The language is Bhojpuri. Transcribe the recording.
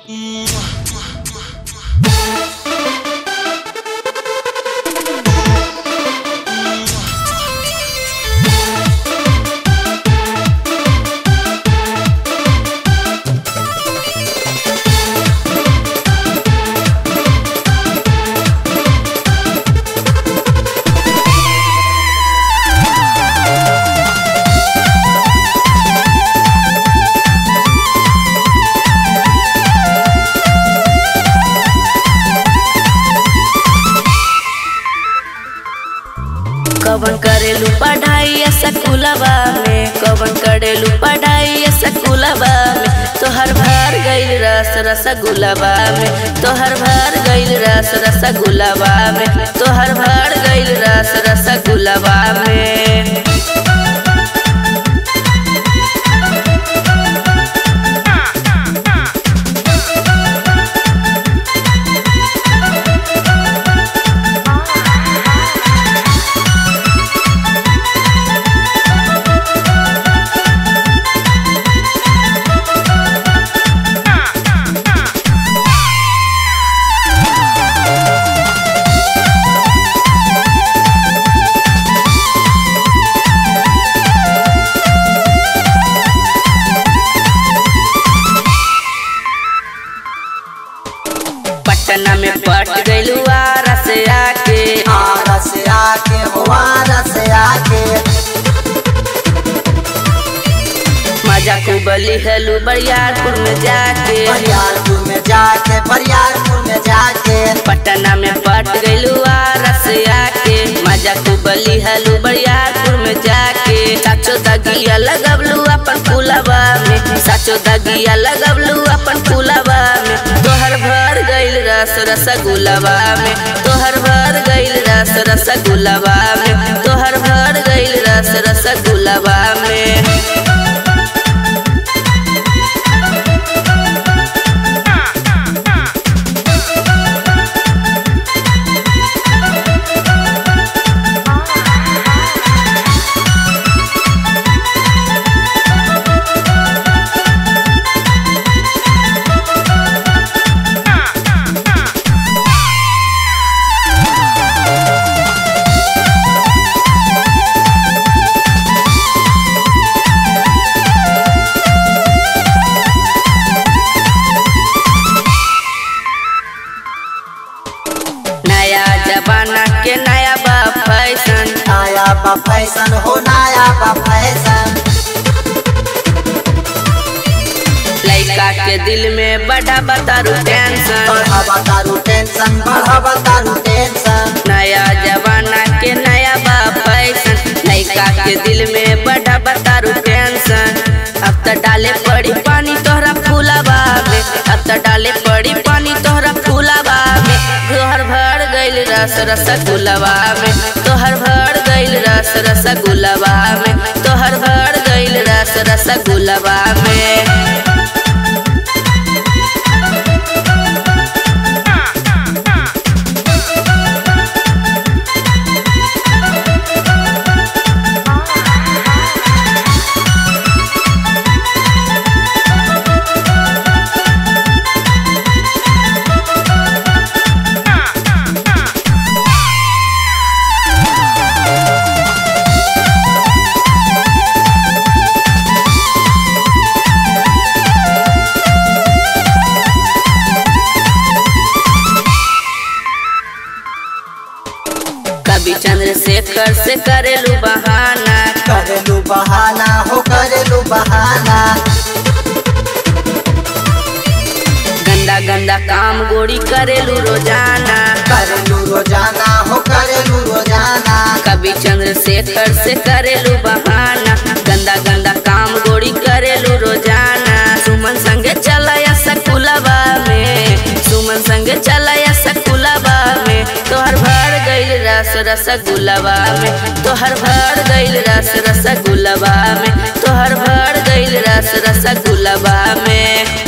कवन करेलू पढ़ाई स्कूलवा में कवन करेलू पढ़ाई स्कूलवा में तोहर भर गइल रस रसगुलवा में तोहर भर गइल रस रसगुलवा में तोहर भर गइल रस रसगुलवा में पटना में पट गइलू आरा से आके आरा से आके हो आरा से आके मजा कुबली हेलू बरियारपुर में जाके बरियारपुर में जाके बरियारपुर में जाके पटना में पट गइलू आरा से आके मजा कुबली हेलू बरियारपुर में जाके साचो दगिया लगवलू अपन फूलवा में साचो दगिया लगवलू अपन फूलवा में तोहर भर गइल रस रसगुलवा में तोहर भर गइल रस रसगुलवा में तोहर भर गइल रस रसगुलवा में नया जमाना के नया बा फैशन नया बा फैशन हो नया बा फैशन लड़का के दिल में बड़ा बतारू टेंशन बढ़ावा तारू टेंशन बढ़ावा तारू टेंशन नया जमाना के नया बा फैशन लड़का के दिल में बड़ा बतारू टेंशन अब तो डाले पड़ी पानी तोहरा फूलवा में अब तो डाले पड़ी पानी तोहरा फूलवा में तोहर भर गइल रस रसगुलवा में तोहर भर गइल रस रसगुलवा में तोहर भर गइल रस रसगुलवा में कभी चंद्रशेखर से करेलू बहाना करेलू बहाना हो करेलू बहाना गंदा गंदा काम गोड़ी करेलू रोजाना करेलू रोजाना हो करेलू रोजाना कभी चंद्रशेखर से करेलू बहाना गंदा गंदा काम गोड़ी करेलू रोजाना सुमन संगे चलाया सकुलवा में सुमन संगे चलाया सकुलवा में तोहर भर गइल रस रसगुलवा में तोहर भर गइल रस रसगुलवा में तोहर भर गइल रस रसगुलवा में